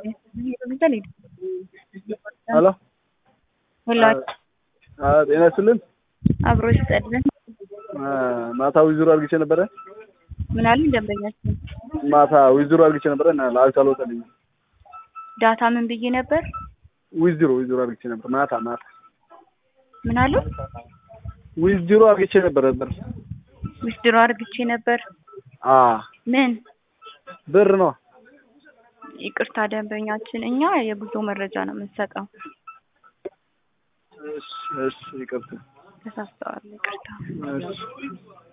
ሄሎ ሁላ ጤና ይስጥልን። አብሮ ይስጠልን። ማታ ዊዝሮ አድርግቼ ነበረ። ምን አሉ ደንበኛችን? ማታ ዊዝሮ አድርግቼ ነበረ እና ለአዊት አልወጣልኝም። ዳታ ምን ብዬ ነበር? ዊዝሮ ዊዝሮ አድርግቼ ነበር ማታ ማታ ምን አሉ? ዊዝሮ አድርግቼ ነበረ ብር ዊዝድሮ አድርግቼ ነበር። አ ምን ብር ነው። ይቅርታ ደንበኛችን፣ እኛ የጉዞ መረጃ ነው የምንሰጠው። እሺ እሺ ይቅርታ ተሳስተዋል። ይቅርታ። እሺ